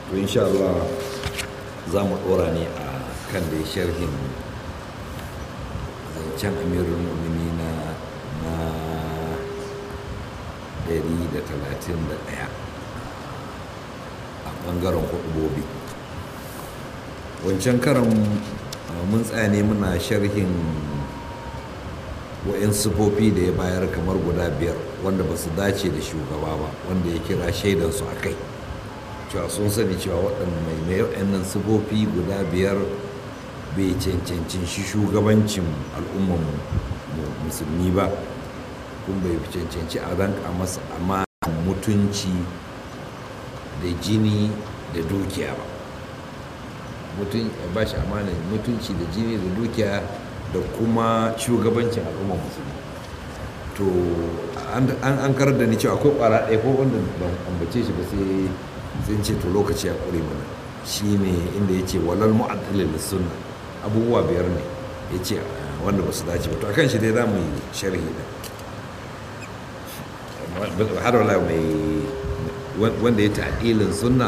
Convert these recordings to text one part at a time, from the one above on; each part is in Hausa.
to insha Allah za mu ɗora ne a kan da sharhin zancen amirul mu'mini na na 131 a ɓangaren hudubobi wancan karan mun tsaya ne muna sharhin wa'in sufofi da ya bayar kamar guda biyar wanda ba su dace da shugaba ba wanda ya kira shaidansu a kai cewa sun sani cewa waɗanda mai mai waɗannan sufofi guda biyar bai cancancin shi shugabancin al'umman musulmi ba kun bai cancanci a ranka masa amma mutunci da jini da dukiya ba mutum ba shi amanin mutunci da jini da dukiya da kuma shugabancin al'umma musulmi to an karar da ni cewa akwai kwara ɗaya ko wanda ban ambace shi ba sai sun ce to lokaci ya ƙure mana shi ne inda ya ce walal mu'addalil sunna abubuwa biyar ne ya ce wanda ba su dace ba to akan shi dai za mu yi sharhi da har wala mai wanda ya ta'adilin sunna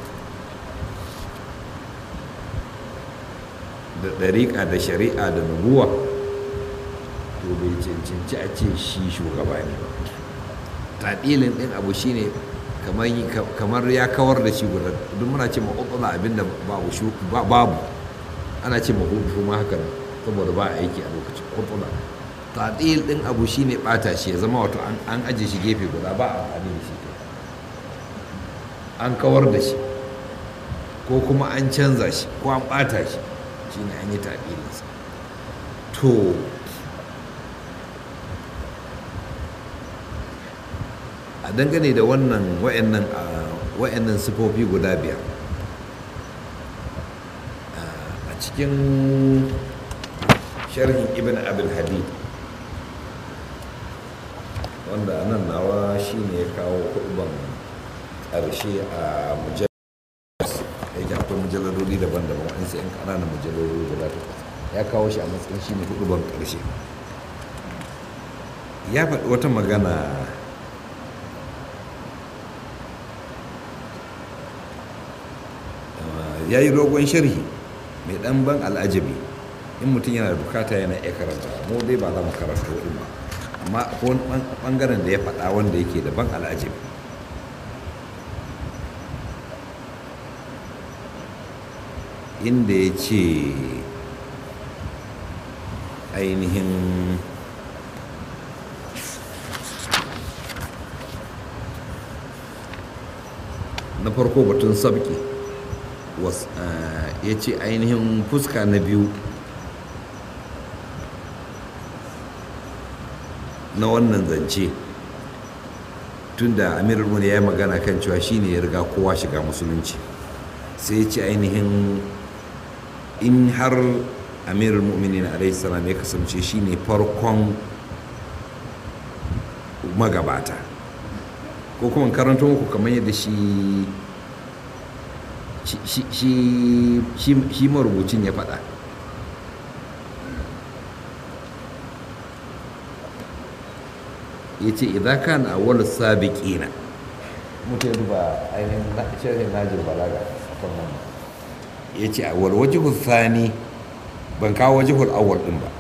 da ɗariƙa da shari'a da nubuwa to bai cancanci a ce shi shugaba ne ba taɗilin ɗin abu shine kamar ya kawar da shi guda duk muna ce maƙwaƙwala abinda babu ana ce mahudu ma haka saboda ba aiki a lokacin ƙwaƙwala taɗil ɗin abu shine ɓata shi ya zama wato an aje shi gefe guda ba a amfani da shi an kawar da shi ko kuma an canza shi ko an ɓata shi shine an yi taɗilinsa to a dangane da wannan wa'annan wa'annan sifofi guda biyar a cikin sharhin ibn abul hadid wanda nan nawa shine ya kawo kuɗin ƙarshe a mujallar yake akwai mujallarori daban-daban waɗansu 'yan ƙananan mujallarori guda takwas ya kawo shi a matsayin shi ne hudu ban ƙarshe ya faɗi wata magana ya yi rogon sharhi mai ɗan ban al'ajabi in mutum yana da bukata yana iya karanta mu dai ba za mu karanta waɗin ba amma akwai ɓangaren da ya faɗa wanda yake da ban al'ajabi inda ya ce ainihin na farko batun sabki ya ce ainihin fuska na biyu na wannan zance tunda amirul muni ya yi magana kan cewa shine ya riga kowa shiga musulunci sai ya ce ainihin in har amirul mu'minin alaihi salam ya kasance shine farkon magabata ko kuma karanta muku kamar yadda shi shi marubucin ya faɗa ya ce idan kan awwal sabiqina mutum ya duba ainihin shirin najir balaga a kan wannan ya ce awwal wajihul thani ban kawo wajihul awwal din ba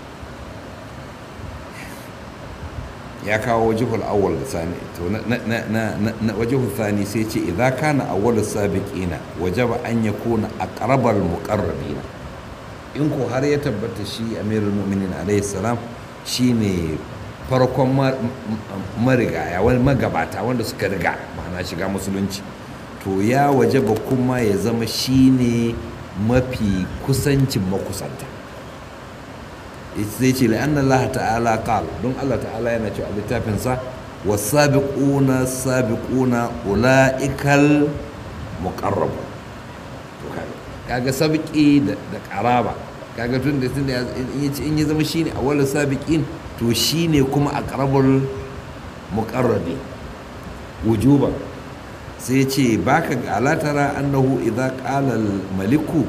ya kawo wajihul awwal da sani to na wajihul thani sai ce idan kana awwal sabiqina wajaba an yakuna aqrabal muqarrabina in ko har ya tabbata shi amirul mu'minin alayhi salam shine farkon marigaya wani magabata wanda suka riga ma'ana shiga musulunci to ya wajaba kuma ya zama shine mafi kusancin makusanta zai ce la'an Allah ta'ala qal don Allah ta'ala yana cewa a littafinsa wasabiquna sabiquna ula'ikal muqarrab kaga sabiki da qaraba kaga tun da tun da in ya zama shine awwalul sabiqin to shine kuma aqrabul muqarrabi wujuban sai ce baka ga alatara annahu idza qala al maliku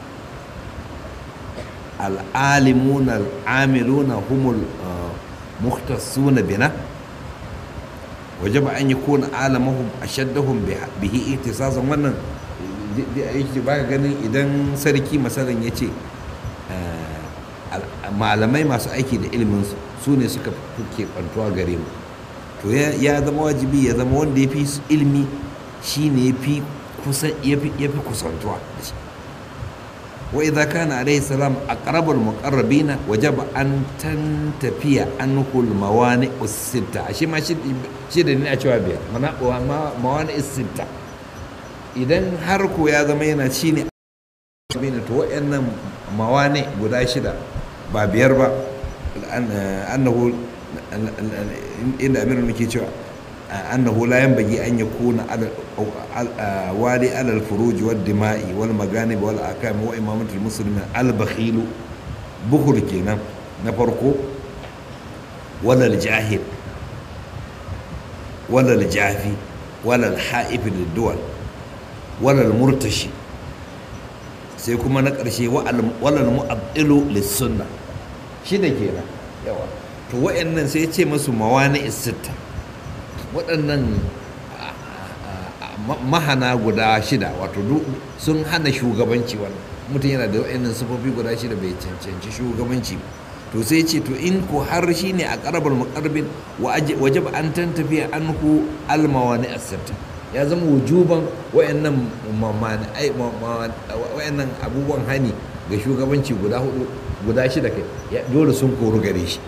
العالمون العاملون هم المختصون بنا وجب أن يكون عالمهم أشدهم به اهتساسا wannan ba ganin idan sarki masalan ya ce malamai masu aiki da ilimin su ne suka fi kwantuwa gare mu to ya zama wajibi ya zama wanda ya fi ilimi shi ne ya fi kusantuwa da shi wa idza kana alayhi salam aqrabul muqarrabina wajaba an tantafiya anhu al mawani as-sitta shi ma shi da ni a cewa biyar mana mawani as-sitta idan har ko ya zama yana ci ne to wayannan mawani guda shida ba biyar ba annahu inda amirul muke cewa أنه لا ينبغي أن يكون على والي على الفروج والدماء والمغانم والأحكام وإمامة المسلمين البخيل بخل كنا نفرقو ولا الجاهل ولا الجافي ولا الحائف للدول ولا المرتشي sai kuma na ƙarshe walal mu'abdilu lissunna shi da kenan yawa to wa'annan sai ce masu mawani sitta waɗannan mahana guda shida wato sun hana shugabanci wannan mutum yana da wa'annan sufofi guda shida bai cancanci shugabanci to sai ce to in ko har shi ne a ƙarabar muƙarbin wajab an tantafiya an hu almawani asirta ya zama wujuban wa'annan wa'annan abubuwan hani ga shugabanci guda hudu guda shida kai dole sun koru gare shi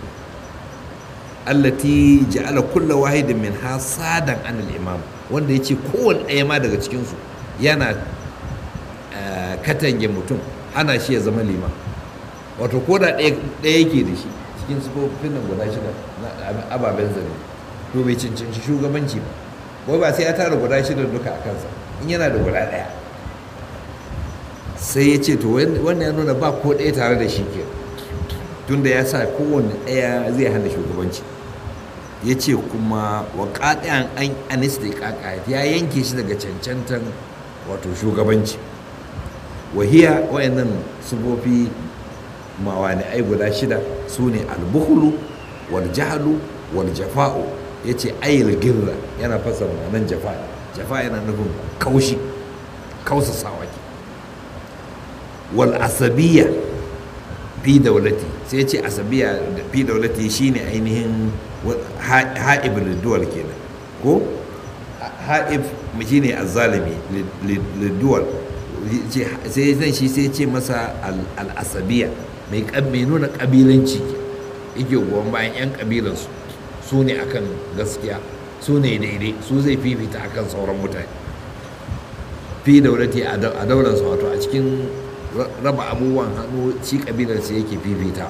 allati ja'ala kulla wahidin min hasadan an al-imam wanda yace kowanne ɗaya ma daga cikin su yana katange mutum hana shi ya zama liman wato ko da ɗaya yake da shi cikin sufofin nan guda shida na ababen zane to bai cancanci shugabanci ba wai ba sai ya tara guda shida duka a kansa in yana da guda ɗaya sai ya ce to wannan ya nuna ba ko ɗaya tare da shi ke tunda ya sa kowanne ɗaya zai hana shugabanci ya ce kuma wa ƙaɗayan an anista ƙaƙa ya yanke shi daga cancantan wato shugabanci wahiya wayannan sufofi mawani ai guda shida su ne albuhulu wal jahalu wal jafa'u ya ce ayil girra yana fasa ma'anan jafa jafa yana nufin kaushi kausa sawaki wal asabiya fi daulati sai ce asabiya fi daulati shine ainihin ha'ib liduwal kenan ko ha'ib shine azzalimi liduwal sai zan shi sai ce masa al'asabiya mai nuna kabilanci yake goyon bayan 'yan kabilansu su ne akan gaskiya su ne daidai su zai fifita akan sauran mutane fi daulati a daularsa wato a cikin raba abubuwan hannu shi kabilarsa yake fifita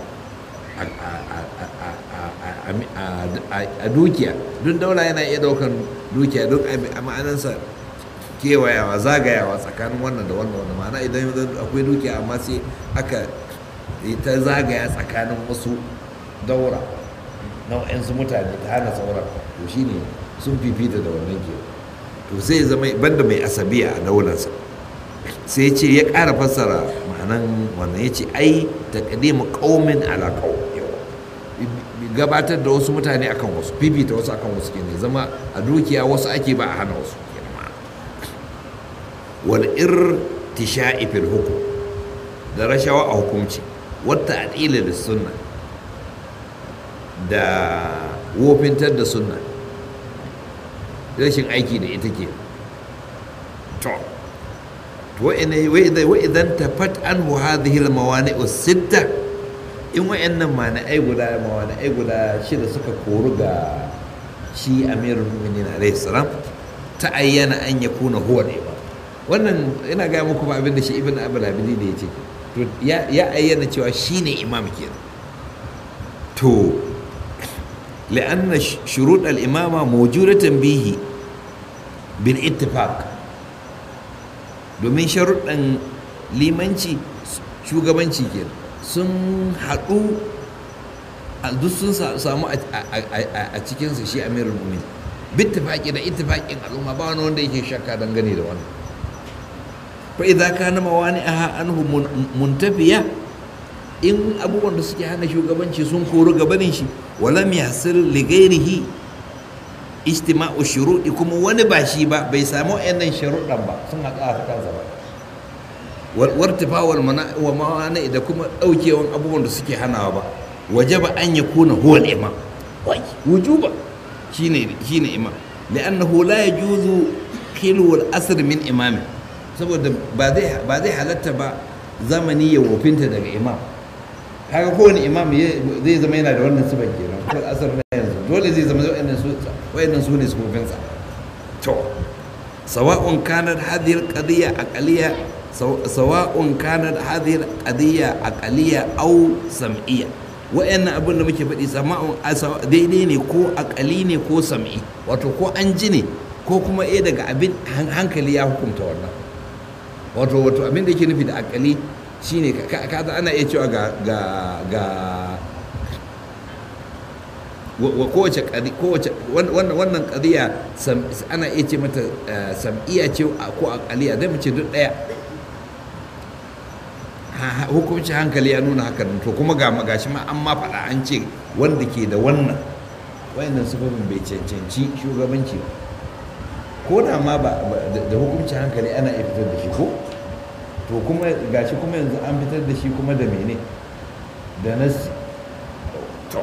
a dukiya duk daula yana iya daukan dukiya duk a ma'anansa kewayawa zagayawa tsakanin wannan da wannan wannan ma'ana idan akwai dukiya amma sai aka ta zagaya tsakanin wasu daura nau'insu mutane ta hana sauran to shine sun fifita da wannan ke to sai zama banda mai asabiya a daularsa sai ce ya ƙara fassara ma'anan wannan ya ce ai taqdimu qaumin ala qaum gabatar da wasu mutane akan wasu fifita wasu akan wasu kenan zama a dukiya wasu ake ba a hana wasu wal irtisha'i fil hukum da rashawa a hukumci wata adila da sunna da wofintar da sunna rashin aiki da ita ke to wa idan tafat anhu hadhihi al mawani'u sitta in wa'annan mani'ai guda mawani'ai guda shida suka koru ga shi amirul mu'minin alaihi salam ta ayyana an yakuna huwa al-imam wannan ina gaya muku ba abin da shi ibn abul abidi da ya ce to ya ayyana cewa shine imam kenan to li'anna shurut al-imama mawjudatan bihi bil ittifaq domin sharuɗan limanci shugabanci kenan sun haɗu duk sun samu a cikinsa shi amirul mumin bittifaqi da ittifaqin al'umma ba wani wanda yake shakka dangane da wannan fa'iza ka na mawani a anhu muntafiya in abubuwan da suke hana shugabanci sun kori gabanin shi walam yasir ligairihi ijtima'u shuruɗi kuma wani ba shi ba bai samu wayannan sharuɗan ba sun haɗa a kansa ba wartifawar wa mawani da kuma daukewan abubuwan da suke hanawa ba waje ba an ya kuna huwa imam wujuba shine shine imam li'annahu la yajuzu khilu al-asr min imami saboda ba zai ba zai halatta ba zamani ya wofinta daga imam kaga kowane imam zai zama yana da wannan sifan kenan ko asar na yanzu dole zai zama wayannan su wayannan su ne sifofinsa to sawa'un kanat hadhihi al-qadiyya aqliyya sawa'un kanat hadhihi al-qadiyya aqliyya aw sam'iyya wayannan abin da muke faɗi sama'un daidai ne ko aqali ne ko sam'i wato ko an ji ne ko kuma eh daga abin hankali ya hukunta wannan wato wato abin da yake nufi da aqali shine kaza ana iya cewa ga ga ga kowace kowace wannan qadiya ana iya ce mata sam'iyya ce ko aqaliya dai mu ce duk daya hukunci hankali ya nuna hakan to kuma ga magashi ma an ma faɗa an ce wanda ke da wannan wayannan sifofin bai cancanci shugabanci ba ko da ma ba da hukunci hankali ana iya fitar da shi ko to kuma gashi kuma yanzu an fitar da shi kuma da mene da nasi to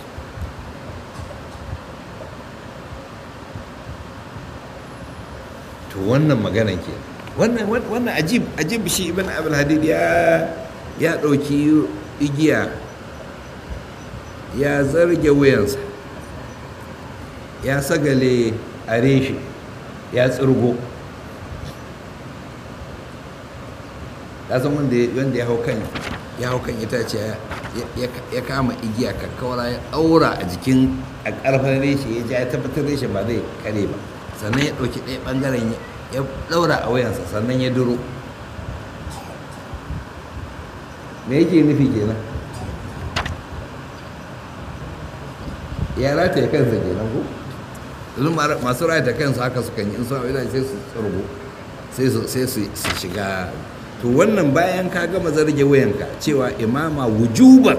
to wannan maganan ke wannan wannan ajib ajib shi ibn abul hadid ya ya dauki igiya ya zarge wuyansa ya sagale a reshe ya tsirgo san wanda ya hau kan ya hau kan itace ya kama igiya kakkaura ya aura a jikin a karfin reshe ya ja ya tabbatar reshe ba zai kare ba sannan ya ɗauki ɗaya ɓangaren ya ɗaura a wayansa sannan ya duro me yake nufi kenan ya rataye kansa kenan ko yanzu masu rataye kansa haka su kan yi in suna wani sai su tsargo sai su shiga to wannan bayan ka gama zarge wayanka cewa imama wujubar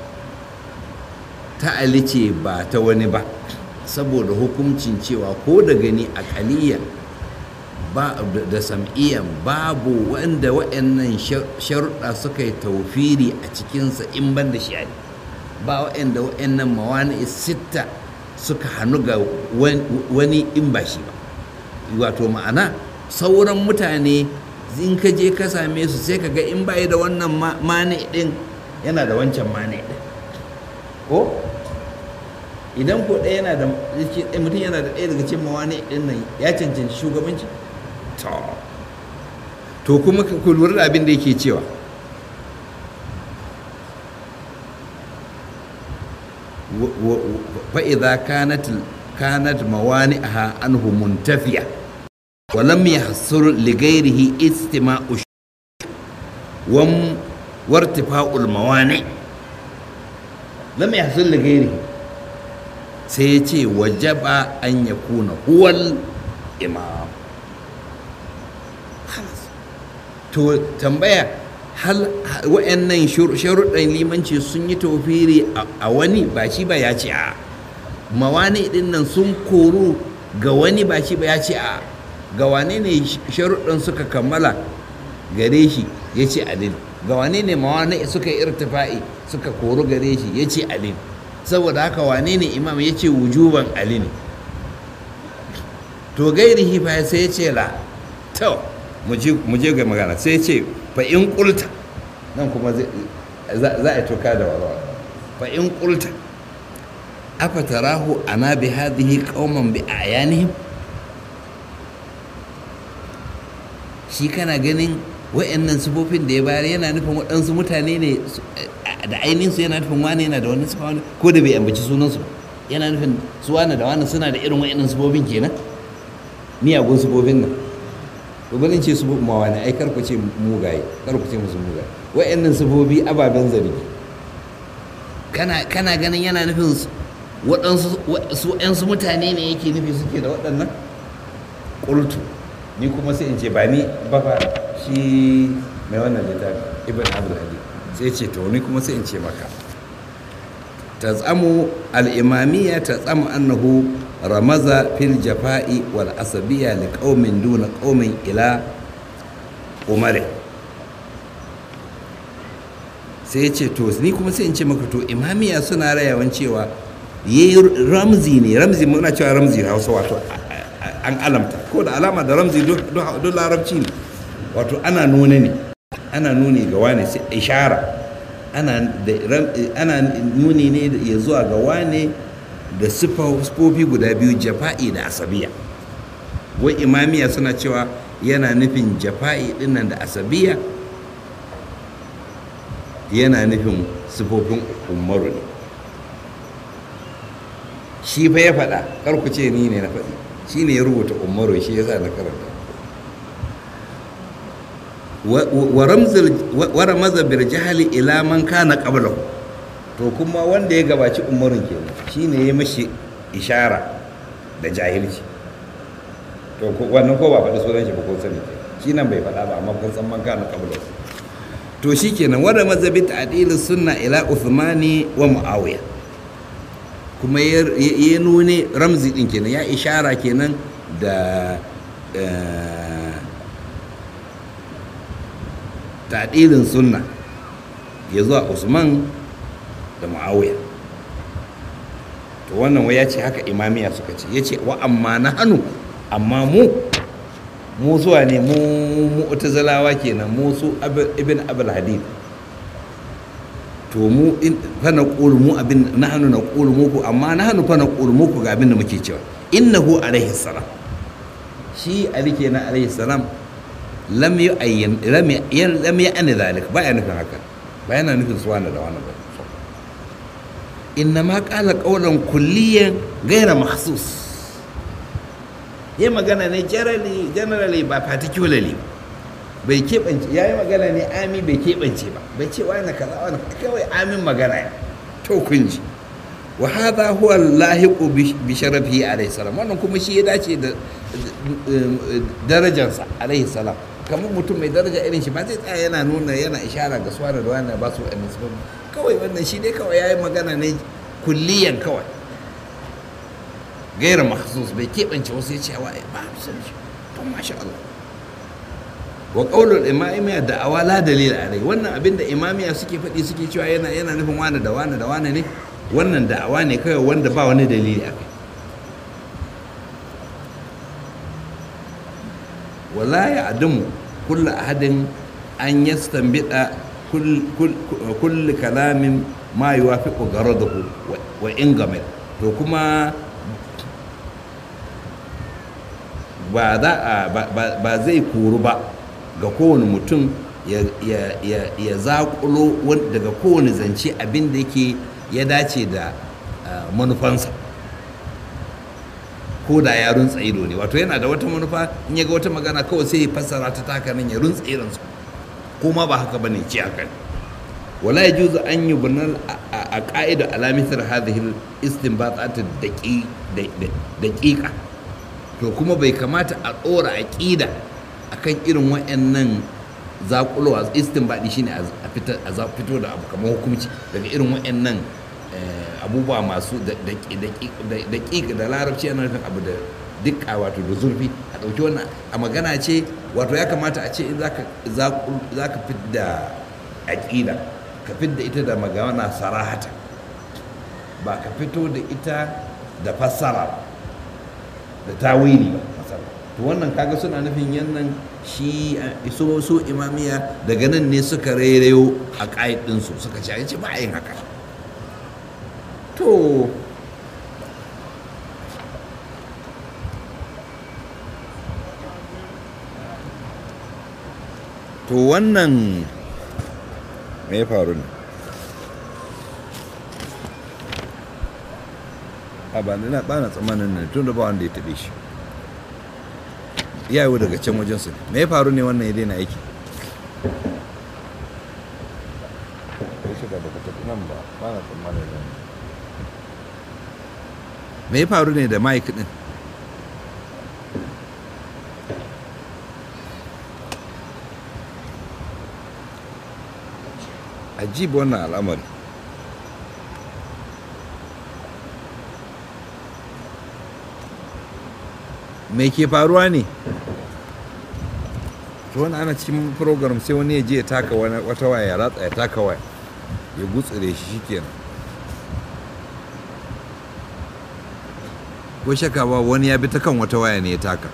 ta alice ba ta wani ba saboda hukuncin cewa ko da gani akaliya ba da sam'iyan babu wanda wa'annan sharuɗa suka yi taufiri a cikinsa in ban da shari'a ba wa'anda wa'annan mawani sitta suka hannu ga wani in ba shi ba wato ma'ana sauran mutane in ka je ka same su sai ka ga in bai da wannan mani din yana da wancan mani din ko idan ko ɗaya yana da mutum yana da ɗaya daga cikin mawani din nan ya cancanci shugabanci to to kuma ku lura da abin da yake cewa فإذا كانت كانت موانئها عنه منتفية ولم يحصل لغيره استماع وم وارتفاع الموانئ لم يحصل لغيره سيتي وجب أن يكون هو الإمام خلاص تو تنبيه hal wa'annan sharuɗan limanci sun yi tofiri a wani ba shi ba ya ce a mawani ɗin nan sun koru ga wani ba shi ba ya ce a ga wane ne sharuɗan suka kammala gare shi ya ce alin ga wane ne mawani suka yi irtifa'i suka koru gare shi ya ce alin saboda haka wane ne imam ya ce wujuban ali ne to gairihi fa sai ya ce la to mu je ga magana sai ya ce fa in kulta nan kuma za a toka da warawa fa in kulta afa tarahu ana bi hadhihi qauman bi ayanihim shi kana ganin wa'annan sifofin da ya bayar yana nufin waɗansu mutane ne da ainihin su yana nufin wani yana da wani sifa wani ko da bai ambaci sunansu ba yana nufin su wani da wani suna da irin wa'annan sifofin kenan miyagun sifofin nan babalin ce su ma wani ai kar ku ce mugaye kar ku ce musu mugaye wa'annan sifofi ababen zargi kana kana ganin yana nufin waɗansu su ƴansu mutane ne yake nufi suke da waɗannan ƙultu ni kuma sai in ce ba ni ba fa shi mai wannan littafi ibn abdul hadi sai ce to ni kuma sai in ce maka tazamu al-imamiyya tazamu annahu ramaza fil jafa'i wal asabiyya li qaumin duna qaumin ila umar sai ya ce to ni kuma sai in ce maka to imamiya suna rayawan cewa ya yi ramzi ne ramzi muna cewa ramzi na hausa wato an alamta ko da alama da ramzi duk larabci ne wato ana nuna ne ana nuni ga wane sai ishara ana nuni ne ya zuwa ga wane da sifofi guda biyu jafa'i da asabiya wai imamiya suna cewa yana nufin jafa'i dinnan da asabiya yana nufin sifofin umaru ne shi fa ya faɗa karku ce ni ne na faɗi shi ne ya rubuta umaru shi ya sa na karanta wa ramaza bil jahali ila man kana qablahu to kuma wanda ya gabaci umarun kenan shine ya mashi ishara da jahilci to wannan ko ba faɗi sunan shi ba ko sani shi nan bai faɗa ba amma kun san man kana qablahu to shikenan wa ramaza bi ta'dil sunna ila uthmani wa muawiya kuma ya nune ramzi din kenan ya ishara kenan da taɗilin sunna ya zuwa usman da muawiya to wannan wai ya ce haka imamiya suka ce ya ce wa amma na hannu amma mu mu zuwa ne mu mu'tazilawa kenan mu su ibn abul hadid to mu fa na qulu mu abin na hannu na qulu muku amma na hannu fa na qulu muku ga abin da muke cewa innahu alaihi salam shi ali kenan alaihi salam lam yu'ayyin lam lam ya'ni zalik ba ya nufin haka ba yana nufin su wani da wani ba inna ma qala qawlan kulliyan ghayra mahsus ya magana ne generally generally ba particularly bai keɓance ya yi magana ne ami bai keɓance ba bai ce wani kaza wani kawai amin magana ya to kun ji wa hadha huwa lahiqu bi sharafihi alayhi salam wannan kuma shi ya dace da darajarsa alayhi salam kamar mutum mai daraja irin shi ba zai tsaya yana nuna yana ishara ga suwa da wani ba su wa'annan su kawai wannan shi dai kawai ya yi magana ne kulliyan kawai gaira mahsus bai keɓance wasu ya ce wa ba su shi to masha Allah wa qaulul imamiya da awala dalil alai wannan abin da imamiya suke faɗi suke cewa yana yana nufin wani da wani da wani ne wannan da'awa ne kawai wanda ba wani dalili a kai wala ya adamu kulla ahadin an yastambida kulli kalamin ma yuwafiqu garadahu wa in gamil to kuma ba za a ba zai kuru ba ga kowane mutum ya zaƙulo daga kowane zance abin da yake ya dace da manufansa ko da ya runtsa ido ne wato yana da wata manufa in ya ga wata magana kawai sai ya fassara ta taka nan ya runtsa idonsa ko ma ba haka bane ci haka ne wala yajuzu an yubna a qa'ida ala mithl hadhihi al-istinbatat daqiqa to kuma bai kamata a ɗora aqida akan irin wayannan zakulowa istinbadi shine a fito da abu kamar hukunci daga irin wayannan abubuwa masu daƙiƙa da larabci yana nufin abu da dukka wato da zurfi a ɗauki wannan a magana ce wato ya kamata a ce in za ka fidda aƙida ka fidda ita da magana sarahata ba ka fito da ita da fassara da tawili ba to wannan kaga suna nufin yannan shi so so imamiya daga nan ne suka rairayo a ƙa'id ɗinsu suka ce ba a yin haka to to wannan me faru ne a ba na ba na tsammanin ne tun da ba wanda ya taɓe shi ya yi daga can wajensu me faru ne wannan ya daina aiki nan ba ba na tsammanin ne me ya faru ne da mike din ajib wannan al'amari me ke faruwa ne to wani ana cikin program sai wani ya je ya taka wata waya ya ratsa ya taka waya ya gutsire shi shikenan ko shaka ba wani ya bi ta kan wata waya ne ya taka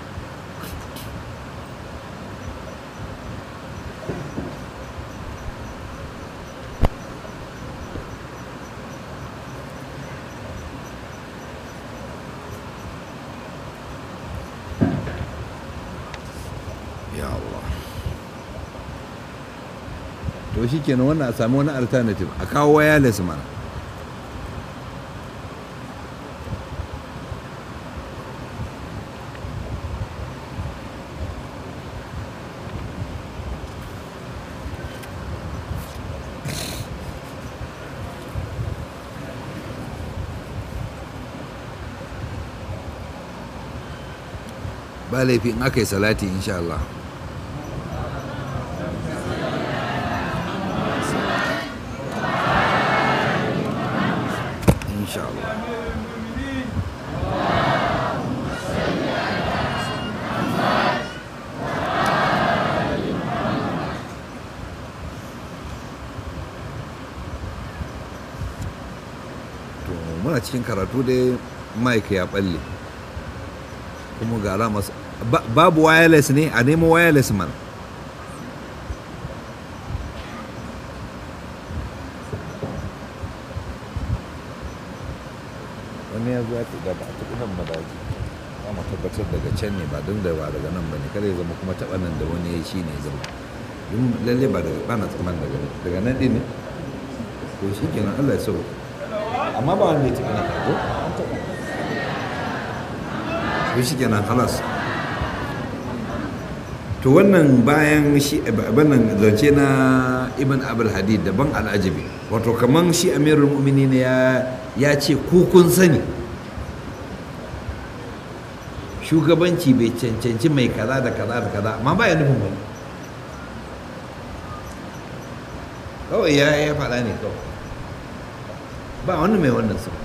ya Allah to shi kenan wannan a sami wani alternative a kawo wireless mana ba laifi in aka yi salati insha Allah insha Allah to muna cikin karatu dai mic ya balle kuma ga alama s- ba- babu wireless ne a nemo wireless man wani ya zo ya fi gaba a taɓa nan madaji za mu tabbatar daga can ne ba don da ba daga nan ba ne kada ya zama kuma taɓa nan da wani ya shi ne zama don lalle ba daga ba na tsaman daga nan daga nan ɗin ne to shi kenan allah ya sau amma ba wanda ya taɓa na kago an taɓa to shi kenan halas to wannan bayan shi wannan zance na ibn abul hadid daban al'ajabi wato kaman shi amirul mu'minin ya ya ce ku kun sani shugabanci bai cancanci mai kaza da kaza da kaza amma ba ya nufin wani kawai ya ya faɗa ne kawai ba wani mai wannan su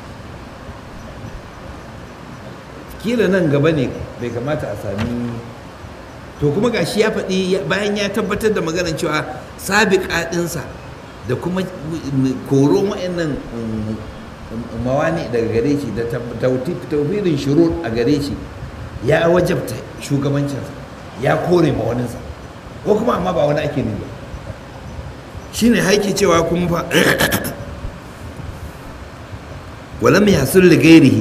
kila nan gaba ne bai kamata a sami to kuma ga shi ya faɗi bayan ya tabbatar da maganar cewa sabiƙa ɗinsa da kuma koron wa'annan mawani daga gare shi da taufirin shurut a gare shi ya wajabta shugabancinsa ya kore mawaninsa ko kuma amma ba wani ake nuna shi ne haike cewa kuma fa wala mai hasul da gairihi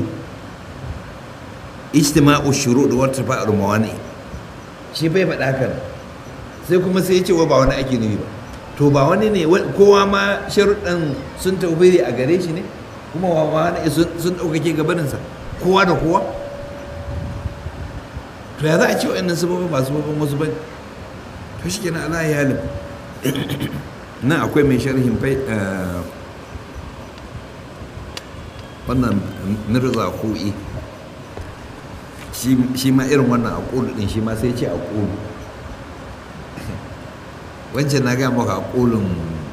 ijtima'u shurut wa tafa'ul mawani shi bai faɗa haka sai kuma sai ya ce wa ba wani ake nufi ba to ba wani ne kowa ma sharuɗan sun taubiri a gare shi ne kuma wa wani sun ɗaukake gabaninsa kowa da kowa to ya za a ce wa'annan sababin ba sababin wasu ba to shi kenan ala ya halin nan akwai mai sharhin fai wannan mirza ku'i shi ma irin wannan a ƙulu ɗin shi ma sai ce a ƙulu wancan na gaya maka a ƙulun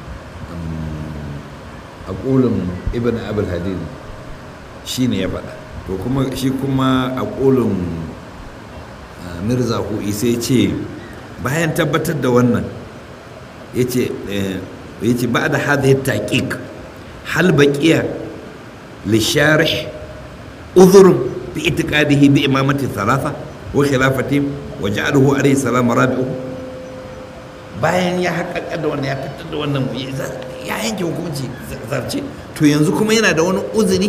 a ƙulun ibn abul hadid shi ne ya faɗa to kuma shi kuma a ƙulun mirza hu'i sai ce bayan tabbatar da wannan ya ce ba da hadhihi taqiq hal baqiya lisharih udhur في اعتقاده بإمامة الثلاثة وخلافتهم وجعله عليه السلام رابعه bayan ya haƙaƙa da wannan ya fitar da wannan ya yanke hukunci zarce to yanzu kuma yana da wani uzuri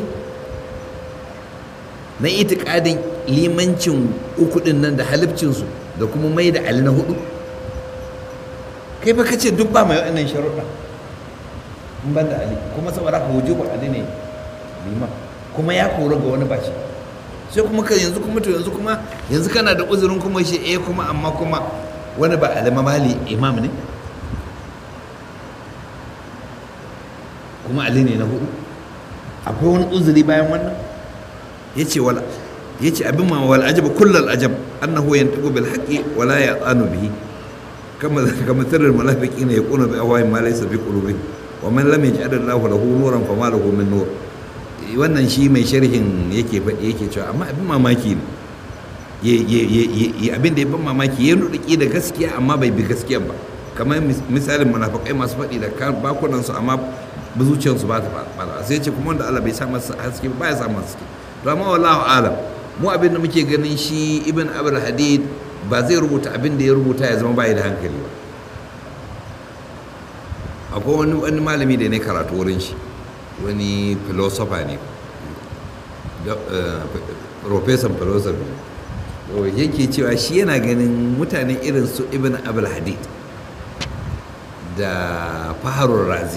na itikadin limancin uku din nan da halifcinsu da kuma mai da ali na hudu kai fa kace duk ba mai waɗannan sharuɗa in ban da ali kuma saboda ka wujubu ali ne liman kuma ya kora ga wani bashi sai kuma ka yanzu kuma to yanzu kuma yanzu kana da uzurin kuma shi eh kuma amma kuma wani ba alama mali imam ne kuma ali ne na hudu akwai wani uzuri bayan wannan yace wala yace abin ma wal ajab kullal ajab annahu yantiqu bil haqqi wala ya'anu bihi kama kama sirrul munafiqina yaqulu bi awai ma laysa bi qulubihim wa man lam yaj'al Allahu lahu nuran fama lahu min nur wannan shi mai sharhin yake faɗi yake cewa amma abin mamaki ne abin da ya ban mamaki ya nuɗuƙi da gaskiya amma bai bi gaskiya ba kamar misalin munafakai masu faɗi da bakunansu amma ba zuciyarsu ba ta fara sai ce kuma wanda Allah bai sa masa haske ba ya sa masa haske to amma wallahu alam mu abin da muke ganin shi ibn abul hadid ba zai rubuta abin da ya rubuta ya zama bai da hankali ba akwai wani wani malami da ne karatu wurin shi wani philosopher ne professor philosophy yake cewa shi yana ganin mutane irin su ibn abul hadid da faharun razi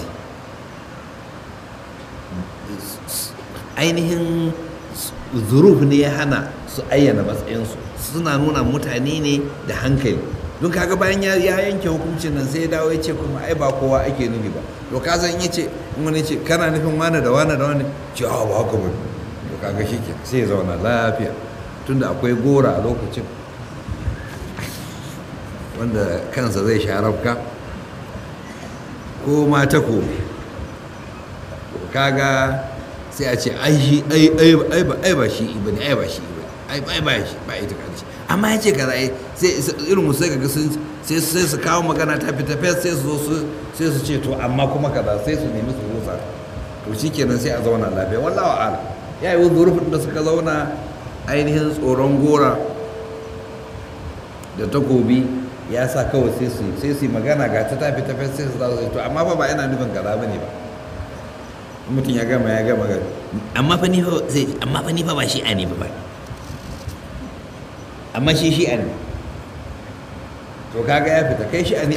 ainihin zuruf ne ya hana su ayyana matsayinsu suna nuna mutane ne da hankali don kaga bayan ya yanke hukuncin nan sai ya dawo ya ce kuma ai ba kowa ake nufi ba to ka san ya ce in wani ce kana nufin wane da wane da wane ce a ba haka ba to kaga shi ke sai ya zauna lafiya tunda akwai gora a lokacin wanda kansa zai sharafka ko ma takobi kaga sai a ce ai shi ai ai ai ba ai ba shi ibane ai ba shi ibane ai ai ba shi ba ita kace amma ya ce kaza ai sai irin mu sai kaga sun sai sai su kawo magana ta fita fes sai su zo su sai su ce to amma kuma kaza sai su nemi su rusa to shikenan sai a zauna lafiya wallahi a'ala ya yi zurfin da suka zauna ainihin tsoron gora da takobi ya sa kawai sai su sai su magana ga ta tafi tafi sai su zasu to amma fa ba yana nufin kaza bane ba mutum ya gama ya gama amma fa ni fa sai amma fa ni fa ba shi a ne ba amma shi shi ne to kaga ya fita kai shi ne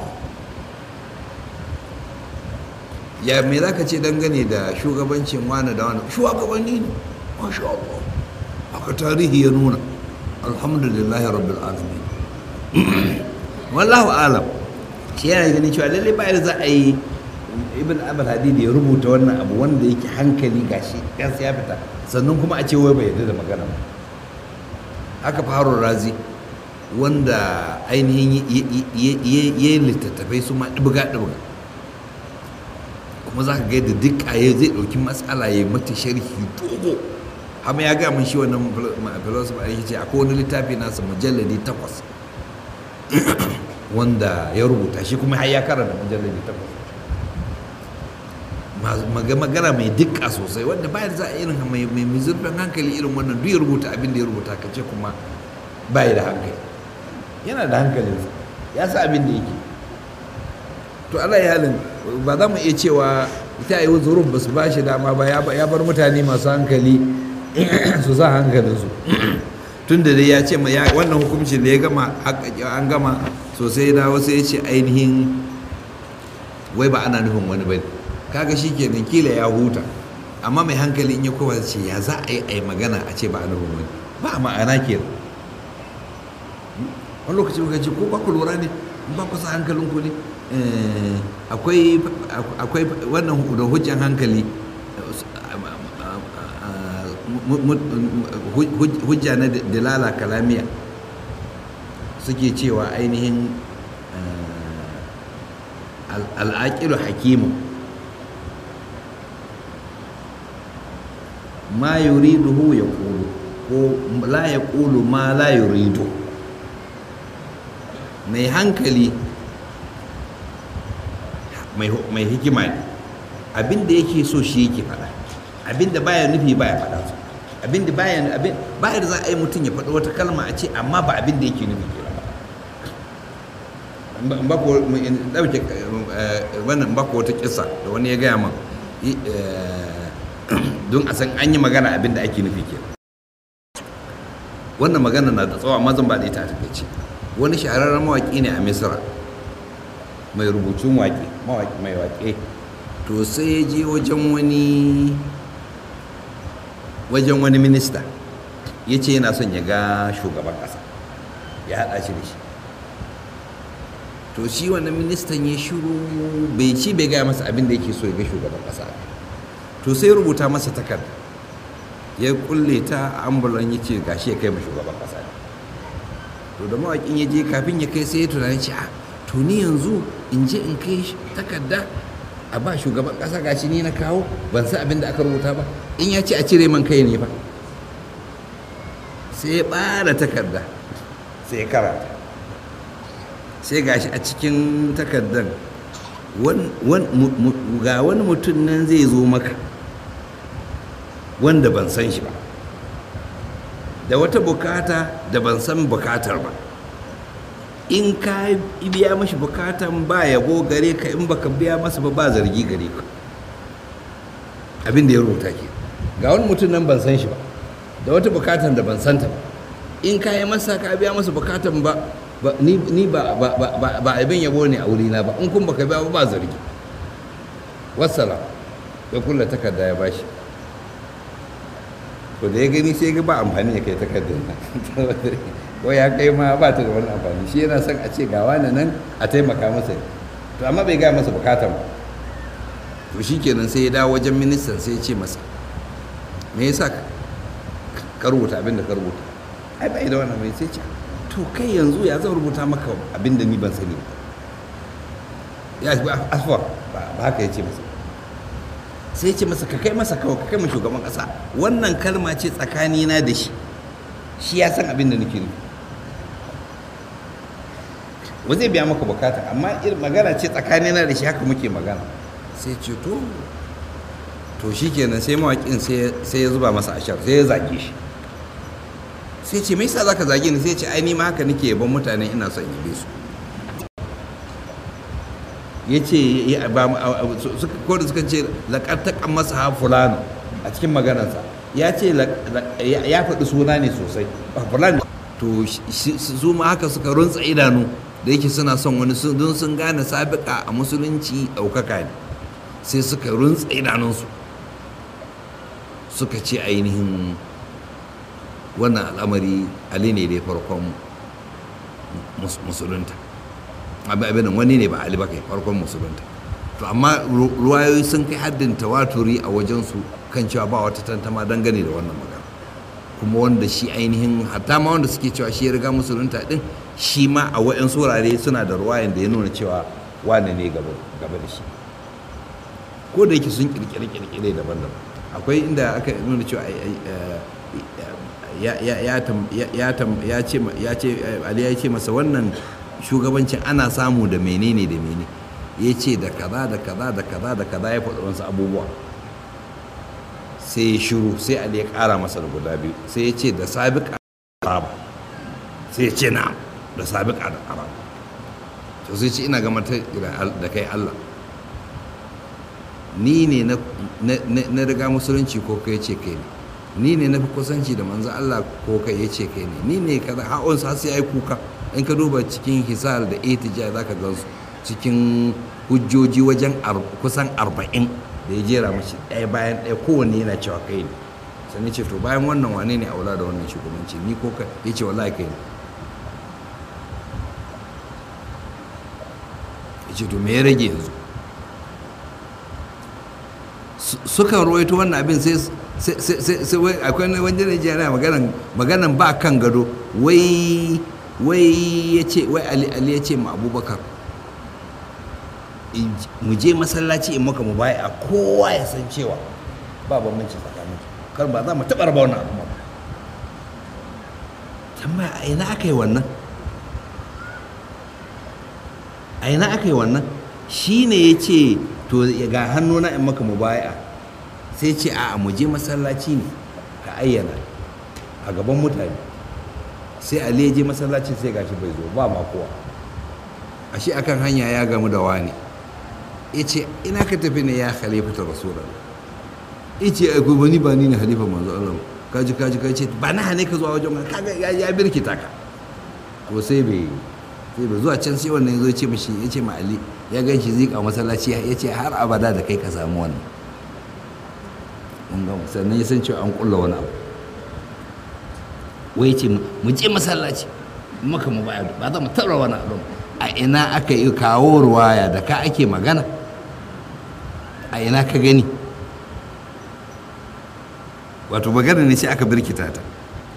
ya me za ka ce dangane da shugabancin wani da wani shugabanni ne masha Allah haka tarihi ya nuna alhamdulillah rabbil alamin wallahu alam shi yana ganin cewa lallai ba da za a yi ibn abul hadid ya rubuta wannan abu wanda yake hankali gashi gansa ya fita sannan kuma a ce wai bai yarda da magana ba haka faru razi wanda ainihin ya yi littattafai su ma ɗibga ɗibga kuma za ka ga yadda duk ya zai ɗauki matsala ya mata sharhi dogo amma ya gaya mun shi wannan philosopher ya ce akwai wani littafi nasa mujalladi takwas wanda ya rubuta shi kuma har ya karanta mujalladi takwas magana mai dukka sosai wanda bayan za a irin mai zurfin hankali irin wannan duk ya rubuta abin da ya rubuta ka ce kuma bai da hankali yana da hankalinsa ya sa abin da yake to ala halin ba za mu iya cewa ita yi zurun ba su ba shi dama ba ya bar mutane masu hankali su sa hankalinsu tun da dai ya ce wannan hukuncin da ya gama an gama sosai da wasu ya ce ainihin wai ba ana nufin wani bane kaga shi kenan kila ya huta amma mai hankali in ya kowa ce ya za a yi a yi magana a ce ba a nufin wani ba ma'ana ke wani lokaci muka ce ko ba ku lura ne ba ku sa hankalinku ne akwai wannan da hujjan hankali hujja na dalala kalamiya suke cewa ainihin al'aƙilu hakimu ma yuriduhu ya ƙulu ko la ya ƙulu ma la yuridu mai hankali mai hikima ne abinda yake so shi yake faɗa abinda baya nufi baya faɗa su abinda baya abin baya da za a yi mutum ya faɗi wata kalma a ce amma ba abinda yake nufi ke ba ko ɗauke wannan ba ko wata kisa da wani ya gaya min don a san an yi magana abinda ake nufi ke wannan magana na da tsawo amma zan ba da ita a takaice wani shahararren mawaƙi ne a misira mai rubutun waƙe mai waƙe to sai ya je wajen wani wajen wani minista ya ce yana son ya ga shugaban ƙasa ya haɗa shi da shi to shi wannan ministan ya shiru bai ci bai gaya masa abin da yake so ya ga shugaban ƙasa to sai rubuta masa takarda ya kulle ta ambulan ya ce gashi ya kai ma shugaban ƙasa to da mawaƙin ya je kafin ya kai sai ya tunani ce a to ni yanzu in je in kai takarda a ba shugaban ƙasa gashi ni na kawo ban san abin da aka rubuta ba in ya ce a cire man kai ne ba sai ya ɓara takarda sai ya karanta sai gashi a cikin takardar wan- wan- mu- mu- ga wani mutum nan zai zo maka wanda ban san shi ba da wata bukata da ban san bukatar ba in ka biya mashi bukatan ba yabo gare ka in baka biya masa ba ba zargi gare ka abin da ya rubuta ke ga wani mutum nan ban san shi ba da wata bukatan da ban santa ba in ka yi masa ka biya masa bukatan ba ba- ni ni ba ba ba ba- ba abin yabo ne a wurina ba in kun baka biya ba ba zargi wassalam ya kulla takarda ya bashi to da ya gani sai ga ba amfani ya kai takardar nan ko ya kai ma ba ta da wani amfani shi yana son a ce ga wani nan a taimaka masa to amma bai gaya masa bukatan ba to shi kenan sai ya dawo wajen ministan sai ya ce masa me yasa ka ka rubuta abin da ka rubuta ai bai da wannan mai sai ce to kai yanzu ya zan rubuta maka abin da ni ban sani ba ya ba asfa ba ba haka ya ce masa sai ce masa ka kai masa kawai ka kai ma shugaban kasa wannan kalma ce tsakanina da shi shi ya san abin da nake nufi ba zai biya maka bukata amma irin magana ce tsakanina da shi haka muke magana sai ce to to shi kenan sai mawaƙin sai ya zuba masa ashar sai ya zage shi sai ce me yasa zaka zage ni sai ce ai ni ma haka nake yaban mutane ina son yabe su ya ce ko da suka ce laƙartaƙan masa ha fulano a cikin maganarsa ya ce ya faɗi suna ne sosai fulano to su ma haka suka runtsa idanu da yake suna son wani don sun gane sabiƙa a musulunci ɗaukaka ne sai suka runtsa idanunsu suka ce ainihin wannan al'amari ali ne dai farkon musulunta abin wani ne ba ali ba kai farkon musulunta to amma ruwayoyi sun kai haddin tawaturi a wajensu kan cewa ba wata tantama dangane da wannan magana kuma wanda shi ainihin hatta ma wanda suke cewa shi ya riga musulunta din shi ma a wa'yan wurare suna da ruwayan da ya nuna cewa wane ne gaba da shi ko da yake sun kirkire-kirkire daban-daban akwai inda aka nuna cewa ya ce ali ya ce masa wannan shugabancin ana samu da menene da menene ya ce da kaza da kaza da kaza da kaza ya faɗi wasu abubuwa sai ya shiru sai ali ya ƙara masa da guda biyu sai ya ce da sabiƙa arab sai ya ce na da sabiƙa da arab to sai ce ina gama da kai allah ni ne na riga musulunci ko kai ce kai ne ni ne na fi kusanci da manzo Allah ko kai ya ce kai ne ni ne kaza ha'on sa sai ai kuka in ka duba cikin hisar da etija za ka gansu cikin hujjoji wajen kusan arba'in da ya jera mashi ɗaya bayan ɗaya kowanne yana cewa kai ne sannan ce to bayan wannan wane ne aula da wannan shugabanci ni ko kai ya ce wallahi kai ne ya ce to me ya rage yanzu sukan rawaito wannan abin sai akwai wani Najeriya maganan maganan ba kan gado wai wai ya ce wai ali ya ce ma abubakar mu je masallaci in maka mu baya a kowa ya san cewa ba bambanci tsakanin kar ba za mu taɓa raba wannan al'umma ba tambaya a ina aka yi wannan a ina aka yi wannan shi ne ya ce to ga hannuna in maka mu baya sai ce a mu je masallaci ne ka ayyana a gaban mutane sai ali ya je masallaci sai gashi bai zo ba ma kowa ashe akan hanya ya gamu da wani ya ce ina ka tafi ne ya khalifata rasulullah ya ce ai ba ni ba ni ne halifa manzo Allah kaji kaji kaji ce ba na hane ka zuwa wajen kaga ya birkita ka to sai bai sai bai zuwa can sai wannan ya zo ce mishi ya ce ma ali ya gan shi zika masallaci ya ce har abada da kai ka samu wannan sannan ya san cewa an kulla wani abu wai ce mu je masallaci maka mu baya ba za mu taɓa wani abu a ina aka yi kawo ruwaya da ka ake magana a ina ka gani wato magana ne sai aka birkita ta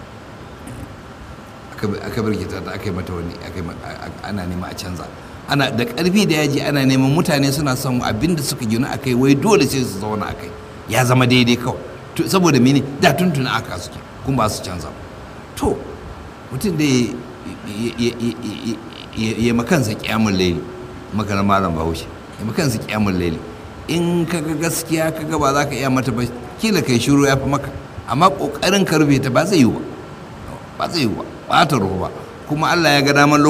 aka birkita ta aka yi mata wani ana nema a canza ana da ƙarfi da yaji ana neman mutane suna son abin da suka gina a kai wai dole sai su zauna a kai ya zama daidai kawai saboda mene da tuntuna aka suke kuma ba su canza to mutum da ya makansa kyamun laili makarar malam bahaushe yi kansu kyamun laili in kaga gaskiya kaga ba za ka iya mata ba kila kai shiru ya fi maka amma kokarin ka rufe ta ba zai yi ba ba zai yi ba ba ta ruhu ba kuma Allah ya ga daman